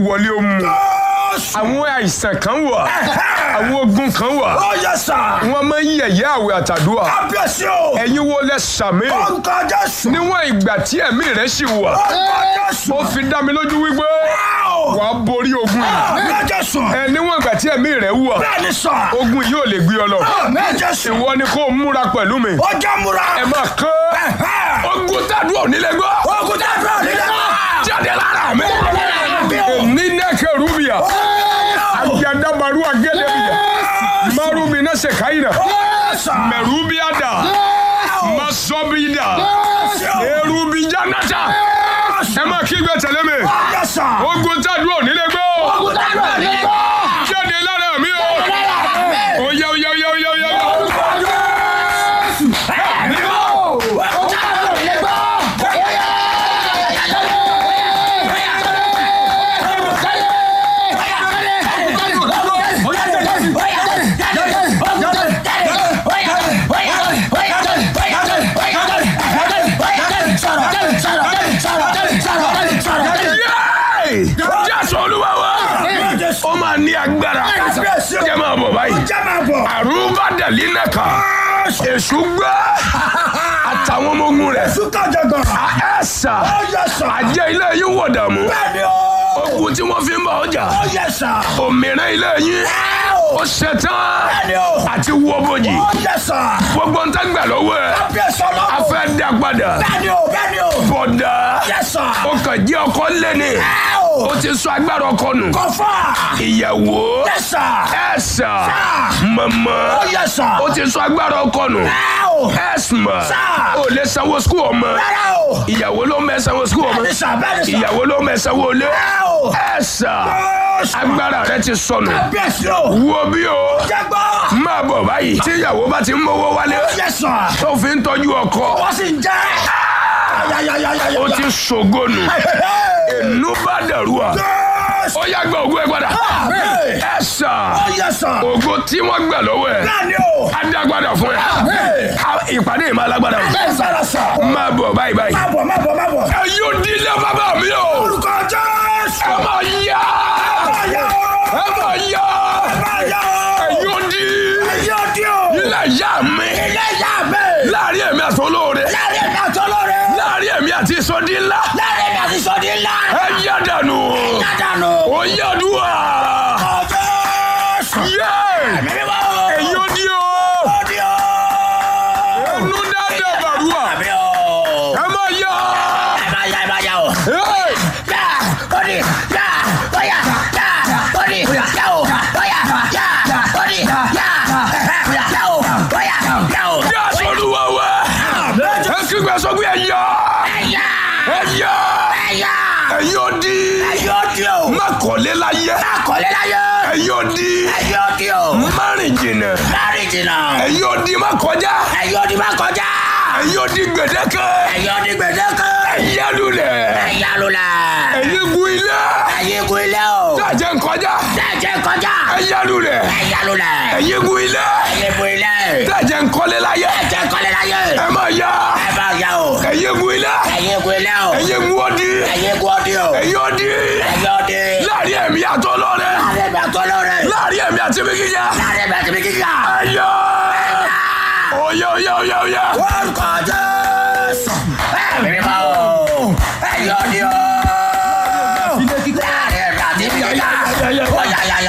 wọlé ó mú àwọn àìsàn kan wà àwọn ogun kan wà Ó yẹ sà. wọ́n máa ń yẹ̀yẹ́ àwẹ̀ àtàdúrà Kábíyèsí o. ẹ̀yin wo lẹ sàmì Orúkọ Jésù. níwọ̀n ìgbà tí ẹ̀mí rẹ̀ sì wà Orúkọ Jésù. ó fi dá mi lójú wípé Áò. wàá borí ogun yìí Àmín Jésù. ẹ níwọ̀n ìgbà tí ẹ̀mí rẹ̀ wà Bẹ́ẹ̀ni sà. ogun yìí ò lè gbé ọ lọ Àmín Jésù. ìwọ ni kó o múra pẹ̀lú mi Ó jẹ́ múra. ẹ máa kán ogun tàdúrà onílẹ̀ gbọ́ Ogun tẹ́ fẹ́ nílẹ̀ náà. jáde lára mi Àmín o. ní nẹ́kẹ̀ rúbìà agbadabaru agẹ́lẹ́bìyà marubi náà ṣe káyìnà mẹ̀rúbíàdà masọ́bìdà erubijá náta ẹ máa kígbe tẹ̀lé mi ogun tàdúrà onílẹ̀ gbọ́ jáde lára mi o oyá oyá oyá oyá oyá. Yéé! jésù olúwa wa ó máa ní agbára jẹ́ máa bọ̀ báyìí àrùbá dàlí nẹ́ka èṣù gbé àtàwọn ọmọ ogun rẹ̀ ẹ̀sà àjẹ́ ilé yín wọ̀ dààmú ogun tí wọ́n fi ń bá ọjà òmìnira ilé yín ó ṣetán àti wọ́ bòjì gbogbo ń tẹ́gbà lọ́wọ́ ẹ̀ a fẹ́ dá padà bọ̀dà ó kàn jẹ́ ọkọ lẹ́ni ó ti sọ agbára ọkọ nù ìyàwó ẹ̀sà mọ̀mọ́ ó ti sọ agbára ọkọ nù ẹ̀sìmọ̀ ó lè sanwó skul ọmọ ìyàwó ló mẹ́ sanwó skul ọmọ ìyàwó ló mẹ́ sanwó ilé ẹ̀sà agbára rẹ ti sọnù wo bí o máa bọ̀ báyìí tí ìyàwó bá ti ń mówó wálé tó fi ń tọ́jú ọkọ Wọ́n sì ń jẹ́. ó ti ṣògónù inú bá dẹ̀rù à ó yá gba ògo ẹ padà ẹ sà ògo tí wọ́n gbà lọ́wọ́ ẹ̀ á dá padà fún ẹ Á- ìpàdé yìí máa lágbára o máa bọ̀ báyìí báyìí ẹ yóò dílé bàbá mi o ẹ máa yá ẹ máa yá ẹ yóò dí ilé ìyá mi láàrin èmi àti olóore láàrin èmi àti ìsọdí ńlá ẹ yá dànù ó yá dùn à yé èyí ó dí o ẹnu dáadáa bàrúwà ẹ máa yá Hey! yá sọlúwa wá ẹ kígbe sọ pé ẹ yá ẹ yá ẹ yóò dí má kọ́lé láyé ẹ yóò dí má rìn jìnnà ẹ yóò dí má kọjá Ẹyọ ni máa kọjá. ẹ yóò dí gbèdéke Ẹyọ ni gbèdéke. ẹ yá lulẹ̀ Ẹyà lula. ẹ yí gun ilé Ẹyẹ gun ilé o. dájẹ́ nkọjá Dẹ́jẹ́ kọjá. ẹ yá lulẹ̀ Ẹyà lula. ẹ yí gun ilé Ẹyẹ gun ilé. dájẹ́ nkọ́lé láyé Dẹ́jẹ́ kọ́lé láyé. ẹ máa yá Ẹ bá yà o. ẹ yí gun ilé Ẹyẹ gun ilé o. ẹ yí gun ọdí Ẹyẹ gun ọdí o. ẹ yóò dí Ẹyẹ ọdí. láàrin ẹ̀mí àtọ́ lọ́rẹ́ Láàrin bá tọ́ lọ́rẹ̀. láàrin ẹ̀mí àti mi kíkà Láàrin bá tẹ̀mí kíkà. ẹ yá oyá oyá oyá oyá. Orúkọ Jésù. Ẹ̀mí bá o. Ẹyẹ ọdí o. Láàrin bá tẹ̀mí kíkà. Ó yà yà yà.